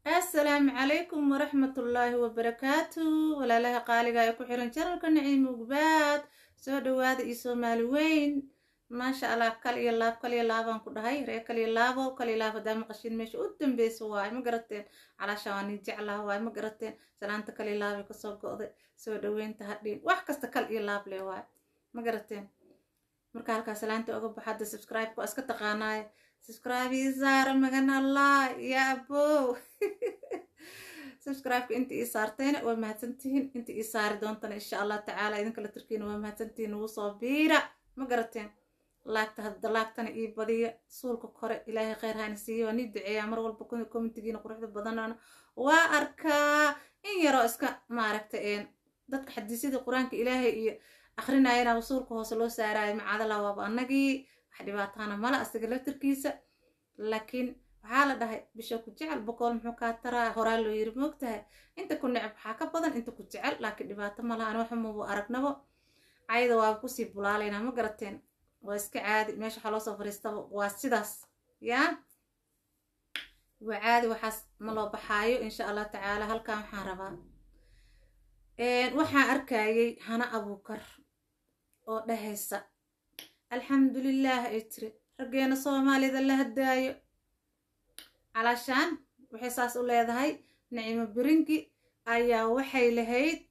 assalaamu calaykum waraxmatullaahi wabarakaatu walaalaha qaaliga ee ku xiran janalka naciim ugbaad soo dhawaada iyo soomaali weyn maasha allah kal iyo laab kal iyo laabaan ku dhahay ree kal iyo laabo kal iyo laab haddaa maqashiin meesha u dambeysa waaye ma garateen calaasha waa nin jeclaha waaye ma garateen salaanta kal iyo laabay kasoo go'day soo dhaweynta hadhiin wax kasta kal iyo laab leh waaye ma garateen marka halkaa salaanta oga baxa hadda subscribe waa iska taqaanaaye subscribe ii saara magan allah ya abow subscribe-ka inta ii saartayna waa mahadsantihiin inta ii saari doontana insha allah tacaala idinka la turkiina waa mahadsantihiin ugu soo biira ma garateen laagta hadda laagtana ii badiya suulka kore ilaahay kheyr hayna siiya waa nii duceeyaa mar walba commentigiina quruxda badanana waa arkaa in yaroo iska maaragta dadka xadiisyada qur-aanka ilaahay iyo akrinayana wasuulka hoose loo saaraayo macadala waaba annagii wax dhibaataana mala asiga laftirkiisa laakiin waxaa la dhahay bisha ku jecel boqool muxuu kaa taraa horaa loo yiri moogtahay inta ku neceb waxaa ka badan inta ku jecel laakiin dhibaato malaha ani waxamabu aragnabo cayda waaba kusii bulaalaynaa ma garateen waa iska caadi meesha waxaa loosoo fariistaba waa sidaas yaa waa caadi waxaas ma loo baxaayo insha allah tacaala halkan waxaan rabaa waxaan arkayay hana abuukar oo dhahaysa alxamdulilaah ay tiri raggeena soomaalida la hadaayo calaashaan waxay saas u leedahay nicimo biringi ayaa waxay lahayd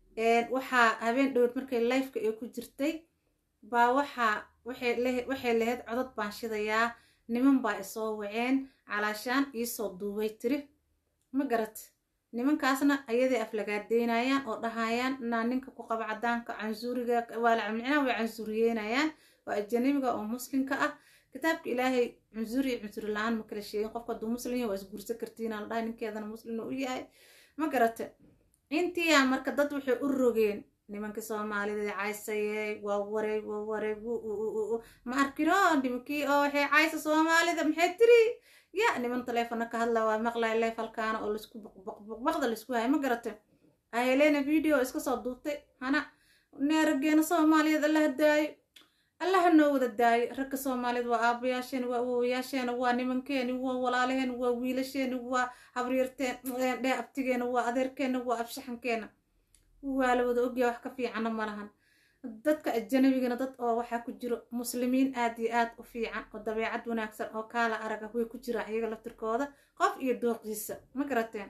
waxaa habeen dhowed markay lifeka ee ku jirtay baa waxaa waxay lahayd codod baan shidayaa niman baa isoo waceen calaashaan iisoo duubay tiri ma garat nimankaasna ayaday aflagaadeynayaan oo dhahayaan inaa ninka ku qaba cadaanka cansuuriga waalmicnaha way cansuuriyeynayaan waa ajanibiga oo muslimka ah kitaabka ilaahay cunsuri iyo cunsuri la-aan ma kala sheegin qofka hadduu muslim yahay waa isguursa kartiina la dhahay ninkeedana muslimna u yahay ma garate intiyaa marka dad waxay u rogeen nimankii soomaalida caysayey waa wareeg waa wareeg ma arkino nimankii oo waxay caysa soomaalida maxay tiri ya niman taleefona ka hadla waa maqlay leef halkaana oo laisku baqbaqda laisku haya ma garate ahelena video iska soo duubtay hana neerageena soomaaliyeed alla hadaayo allaha noo wada daayo ragga soomaaliyeed waa aabayaasheena waa awowayaasheena waa nimankeeni waa walaalaheena waa wiilasheena waa habriirteen dhee abtigeena waa adeerkeena waa abshaxankeena waa la wada ogyaa wax ka fiicana malahan dadka ajanabigana dad oo waxaa ku jiro muslimiin aad iyo aad u fiican oo dabeecad wanaagsan oo kaala araga way ku jiraan iyaga laftirkooda qof iyo dooqiisa ma garateen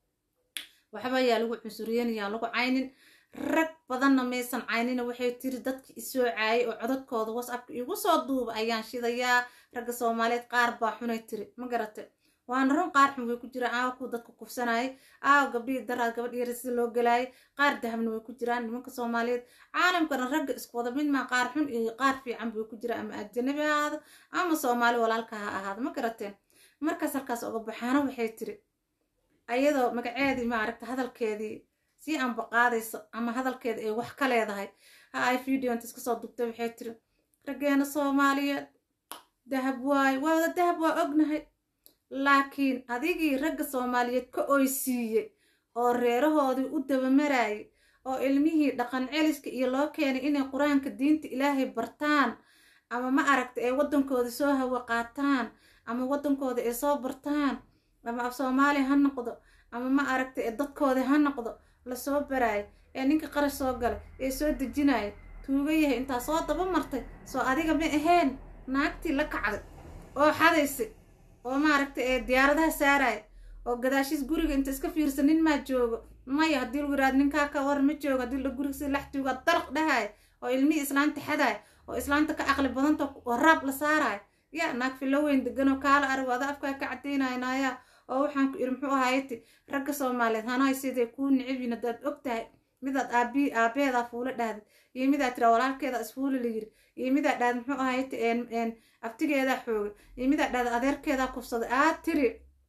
waxba yaa lagu cunsuriyen yaa lagu caynin rag badanna maysan caynina waxay tiri dadki isoo caayay oo codadkooda whatsappka igu soo duuba ayaan shidayaa ragga soomaaliyeed qaar baa xunay tiri ma garate waana run qaar xun way ku jiraan aawa kuwa dadka kufsanayay aawa gabdhihii daraad gabadh yara sida loo galaayay qaar dahabna way ku jiraan nimanka soomaaliyeed caalamkana ragga isku wada mid maa qaar xun iyo qaar fiican bay ku jiraan ama ajanabi ha ahaado ama soomaali walaalka ha ahaado ma garateen markaas halkaas oga baxaana waxay tiri ayadoo magaceedii maaragta hadalkeedii sii anbaqaadayso ama hadalkeeda ay wax ka leedahay ha ay videonta iska soo dubtay waxay tiri raggeena soomaaliyeed dahab waaye waa wada dahab waa ognahay laakiin adigii ragga soomaaliyeed ka oysiiyey oo reerahoodii u dabamarayay oo ilmihii dhaqan celiska iyo loo keenay inay qur-aanka diinta ilaahay bartaan ama ma aragta ay waddankooda soo hawa qaataan ama waddankooda ay soo bartaan ama af soomaaliya ha noqdo ama ma aragta ee dadkoodii ha noqdo lasoo baraayo ee ninka qarash soo galay ee soo dejinayo tuuga yahay intaa soo daba martay soo adiga ma ahayn naagtii la kacday oo xadaysay oo maaragtay ee diyaaradaha saaraya oo gadaashiis guriga inta iska fiirsa nin maa joogo maya haddii lagu yiraado ninkaa ka war ma joogo haddii la guriga si lax jooga dalaq dhahaya oo ilmihii islaanta xadaya oo islaanta ka caqli badanta oo raab la saaraya ya naag filo weyn deganoo kaala arag ada afkaa ka cadaynaya naayaa oo waxaan ku iri muxuu ahaayati ragga soomaaliyeed hanahay siday kuu nicibin haddaad og tahay midaad aabi aabeedaa fuula dhahdid iyo midaad tira walaalkeeda isfuula la yiri iyo midaad dhahda muxuu ahayti abtigeedaa xoogay iyo midaad dhahda adeerkeedaa kufsaday aad tiri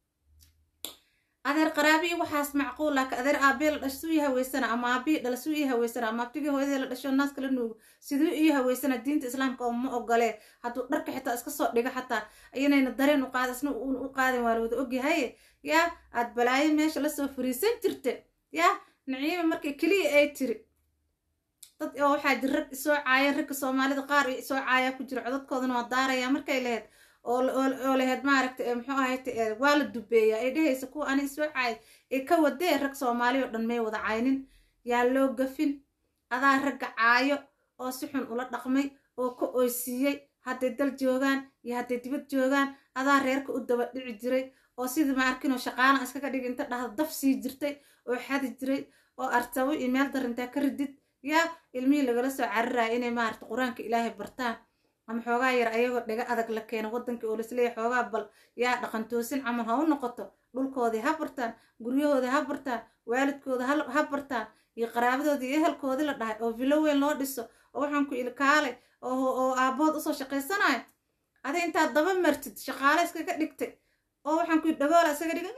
adeer qaraabi iyo waxaas macquul laakiin adeer aabee la dhash suu ii haweysana ama aabii dhala suu ii haweysana ama abtigii hooyadii la dhasho naaska la nuugo siduu ii haweysana diinta islaamka oo ma ogolee hadduu dharka xitaa iska soo dhigo xataa iyanayna dareen u qaada isna u qaadin waa la wada ogyahaye yaa aad balaayo meesha lasoo fariisan jirta yaa naciima markay keliya ay tiri dad oo waxaa jir rag isoo caaya ragga soomaalida qaar isoo caaya ku jira codadkoodana waa daaraya markay lahayd oo laheyd maaragta muxuu ahayt waa la dubeeyaa ee dhehaysa kuwa ani isoo caay ee ka wadee rag soomaali oo dhan may wada caynin yaa loo gafin adaa ragga caayo oo si xun ula dhaqmay oo ka oysiiyey hadday dal joogaan iyo hadday dibad joogaan adaa reerka u daba dhici jiray oo sidii maarkinoo shaqaala iskaga dhigi inta dhahda daf sii jirtay oo xadi jiray oo artabo iyo meel darintaa ka ridid yaa ilmihii lagala soo cariraya inay maarata qur-aanka ilaahay bartaan ama xoogaa yar ayagoo dhiga adag la keeno waddankii oo laisleeyahy xoogaa bal yaa dhaqantoosin camal ha u noqoto dhulkoodii ha bartaan guryahoodii ha bartaan waalidkooda ha bartaan iyo qaraabadoodii iyo ehelkoodii la dhahay oo vilo weyn loo dhiso oo waxaan ku ilkaalay oo aabbood usoo shaqaysanayo adi intaad daba martid shaqaale iskaga dhigtay oo waxaan ku dhagoola isaga dhigay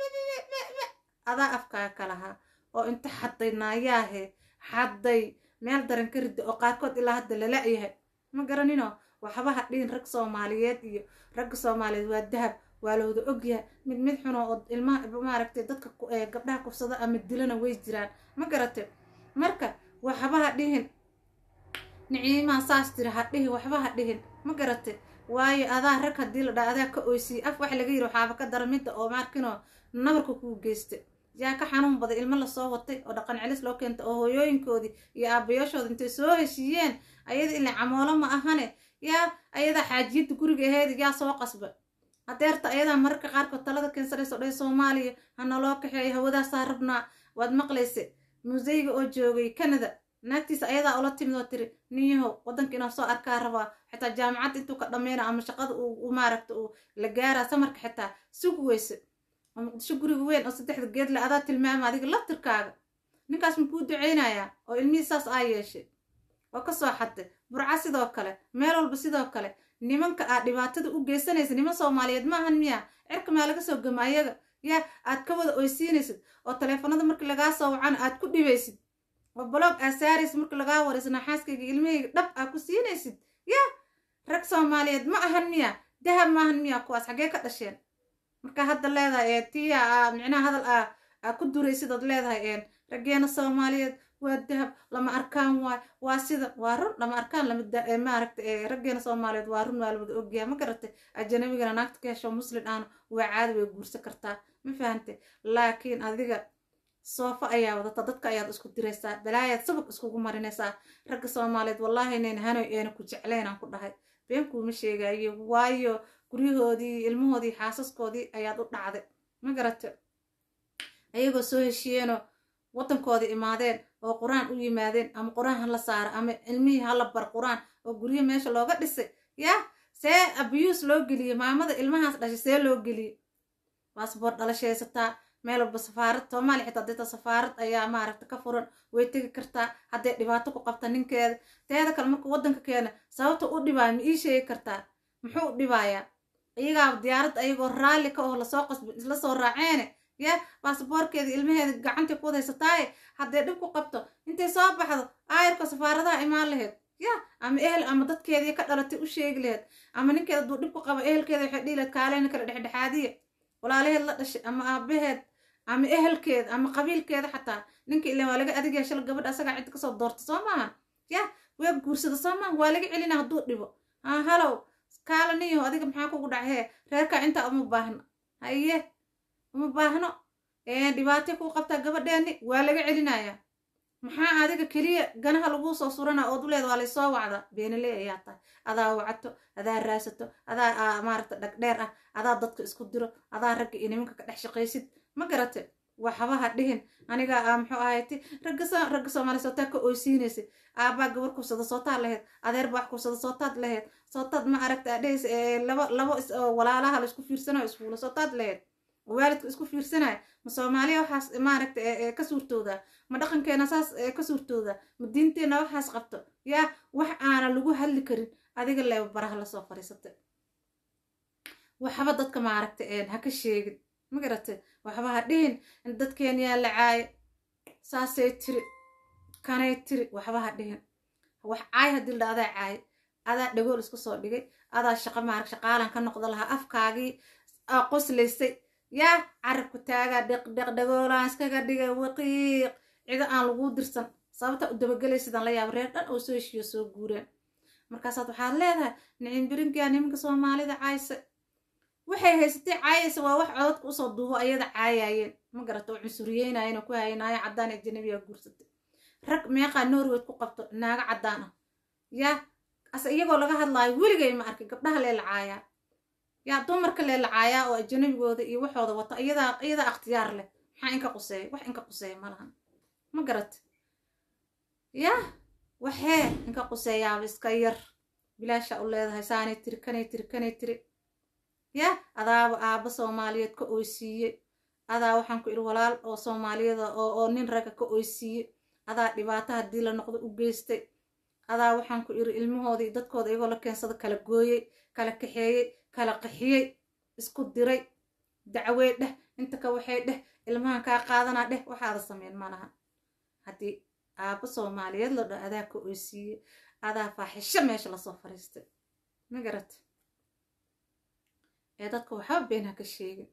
adaa afkaaga ka lahaa oo inta xadday naayaahe xadday meel daran ka ridda oo qaarkood ilaa hadda lala yahay ma garanino waxba ha dhihin rag soomaaliyeed iyo ragga soomaaliyeed waa dahab waa lawada ogyahay mid mid xuno oo ilmaha maaragtay dadka gabdhaha kufsada ama dilana way jiraan ma garate marka waxba ha dhihin niciimaa saas tiri ha dhihin waxba ha dhihin ma garate waayo adaa rag haddii la dhaa adaa ka oysiye af wax laga yiri waxaaba ka dara midda oo maarkinoo nabarka kuu geysta yaa ka xanuun baday ilmo lasoo watay oo dhaqan celis loo keenta oo hooyooyinkoodii iyo aabayaashooda intay soo heshiiyeen ayada ila camoolo ma ahane yaa ayadaa xaajiyadda guriga aheyd yaa soo qasba hadeerta ayadaa mararka qaarkood talada keensanayso dhay soomaaliya hana loo kaxeeyo hawadaasaa rabnaa waad maqlaysa museyga oo joogay canada naagtiisa ayadaa ula timid oo tiri ninyahow waddanka inaa soo arkaa rabaa xitaa jaamacadda intuu ka dhammayna ama shaqada uu maaragta uu la gaaraa samarka xitaa sugi weyse oo muqdisho guriga weyn oo saddexda geedle adaa tilmaama adiga laftirkaaga ninkaas makuu duceynayaa oo ilmihii saas aa yeeshay oo kasoo xadday burca sidoo kale meel walba sidoo kale nimanka aad dhibaatada u geysanaysa niman soomaaliyeed maahan miya cirka maa laga soo gama ayaga yaa aad ka wada oysiinaysid oo taleefanada markii lagaa soo wacana aad ku dhibaysid oo baloog aa saaraysid marka lagaa waraysa naxaaskayga ilmahayga dhab aa ku siinaysid yaa rag soomaaliyeed ma ahan miya dahab ma ahan miya kuwaas xaggee ka dhasheen marka hadda leedahay ee tiya aa micnaha hadal aa aa ku duraysid ood leedahay een raggeena soomaaliyeed waa dahab lama arkaan waay waa sida waa run lama arkaan lama maaragta raggeena soomaaliyeed waa run waa la wada ogyahay ma garatay ajanabigana naagta ka hesho muslin ahna waa caadi way guursan kartaa ma fahantay laakiin adiga soofa ayaa wadata dadka ayaad isku diraysaa balaayaad sabab iskugu marinaysaa ragga soomaaliyeed wallaahi nayn hanoy eena ku jeclaynaan ku dhahay been kuuma sheegayo waayo guryahoodii ilmahoodii xaasaskoodii ayaad u dhacday ma garata ayagoo soo heshiiyeenoo waddankoodii imaadeen oo qur-aan u yimaadeen ama qur-aan hala saara ama ilmihii hala bar qur-aan oo guryo meesha looga dhisay yaa see abiyuus loo geliyey maamada ilmahaas dhashay see loo geliyey baasboor dhalashaysataa meel walba safaarad soomaaliya xitaa dita safaarad ayaa maaragta ka furan way tegi kartaa hadday dhibaato ku qabta ninkeeda teeda kale markuu waddanka keena sababta u dhibaayo ma ii sheegi kartaa muxuu u dhibaayaa iyagaa diyaaradda ayagoo raalli ka oo lasoo qasbi isla soo raaceene yaa baasboorkeeda ilmaheeda gacantay ku wadaysataaye hadday dhib ku qabto intay soo baxdo aayarka safaaradaha imaan laheyd yaa ama ehel ama dadkeedii ka dhalatay u sheegi laheyd ama ninkeeda aduu dhib ku qabo ehelkeeda waxay dhihi laheyd kaaleyna kale dhexdhexaadiya walaalaheed la dhashay ama aabaheed ama ehelkeeda ama qabiilkeeda xataa ninka ilan waa laga adigaya shala gabadha asagaa cidda kasoo doorta soo maahan yaa waa guursada soo maahan waa laga celina hadduu dhibo ha halow kaala niyo adiga maxaa kugu dhacay hee reerkaa intaa uma baahno haye uma baahno dhibaatay kuu qabtaa gabadheeni waa laga celinayaa maxaa adiga keliya ganaha laguu soo surana ood u leeda waa laysoo wacda beenaley ayaa tahay adaa wacato adaa raasato adaa maaragta dhagdheer ah adaa dadka isku diro adaa ragga iyo nimanka ka dhex shaqaysid ma garate waxbaha dhihin aniga muxuu ahayti ragga soomaaliya sootaa ka oysiinaysa aabbaa gabar kursada sootaad laheyd adeer baa wax kursada sootaad laheyd sootaad ma aragta adhehaysa labo labo walaalaha la isku fiirsanayo isfuula sootaad laheyd waalidka isku fiirsanaya ma soomaaliya waxaas maaragta ka suurtooda ma dhaqankeena saas ka suurtooda ma diinteena waxaas qabto yaa wax aana lagu hadli karin adiga leeba baraha lasoo fadhiisatay waxba dadka maaragta ha ka sheegin ma garatay waxba ha dhihin dadkeen yaa la caayo saasay tiri kanay tiri waxba ha dhihin wax caay haddii la adaa caay adaa dhagool isku soo dhigay adaa shaqa maarag shaqaalan ka noqda lahaa afkaagii qoslaysay yaa carabku taagaa dheqdheq dhagoolaan iskaga dhigay waqiiq cido aan laguu dirsan sababta u dabagelay sidaan la yaaba reer dhan oo soo heshiiyo soo guureen markaasaad waxaad leedahay nicin birinkiyaa nimanka soomaalida caayse waxay haysatay caayaysa waa wax codadka usoo duubo ayada caayaayeen ma garata oo cunsuriyeynaayeen oo ku hayanaayo caddaan ajanabiga guursatay rag meeqaa norwed ku qabto naago caddaan ah yaa ase iyagoo laga hadlaayo weligay ma arkay gabdhaha leelacaayaa yaa dumarka leelacaayaa oo ajanabigooda iyo waxooda wata iyadaa iyadaa akhtiyaar leh maxaa inka quseeya wax inka quseeya ma lahan ma garata yaa waxee inka quseeyaaba iska yar bilaasha u leedahay saanay tiri kanay tiri kanay tiri yaa adaaba aabba soomaaliyeed ka oysiiye adaa waxaan ku idhi walaal oo soomaaliyada oo oo nin ragga ka oysiiye adaa dhibaato haddii la noqdo u geystay adaa waxaan ku idhi ilmahoodii dadkooda iyagoo la keensada kala gooyey kala kaxeeyey kala qaxiyey isku diray dacwey dheh inta ka waxay dheh ilmahan kaa qaadanaa dheh waxaada sameyn ma laha haddii aabba soomaaliyeed la dho adaa ka oysiiye adaa faaxisho meesha lasoo fariistay ma garat ee dadka waxba been ha ka sheegin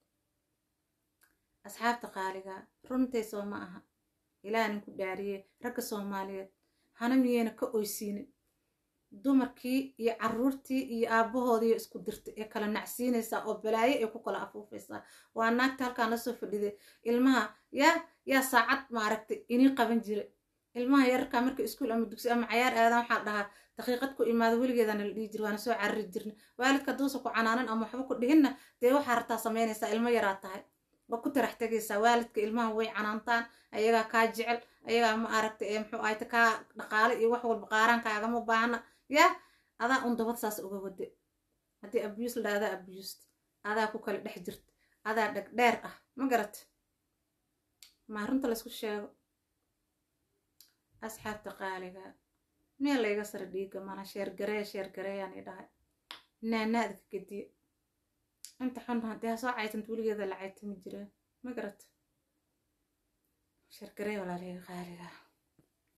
asxaabta qaaligaa runtay soo ma aha ilaahanin ku dhaariyey ragga soomaaliyeed hana miyeyna ka oysiinin dumarkii iyo caruurtii iyo aabbahoodiiyo isku dirtay ee kala nacsiinaysaa oo balaayo ay ku kala afuufaysaa waa naagta halkaan lasoo fadhiday ilmaha yaa yaa saacad maaragtay inii qaban jira ilmaha yararkaa marka iskuul ama dugsi ama cayaar aadan waxaa dhahaa daqiiqad ku imaado weligeedana la dhihi jir waana soo carari jirna waalidka hadduusa ku canaanan ama waxba ku dhihinna dee waxaa rabtaa samaynaysaa ilmo yaraa tahay waa ku tarax tegaysaa waalidka ilmaha way canaantaan ayagaa kaa jecel ayagaa ma aragta ee muxuu ahayta kaa dhaqaale iyo wax walba qaaraankaagama baahna yaa adaa un dabad saas uga wade haddii abuse la adaa abused adaa ku kala dhex jirta adaa dheg dheer ah ma garat maa runta laysku sheego asxaabta qaaliga meel layga sara dhiiga mana sheergareeya sheergareeyaan i dhahay naanaada ka gediye inta xun haddii ha soo caytanta weligeeda la caytami jireen ma garat sheergareeya walaaleyga qaaliga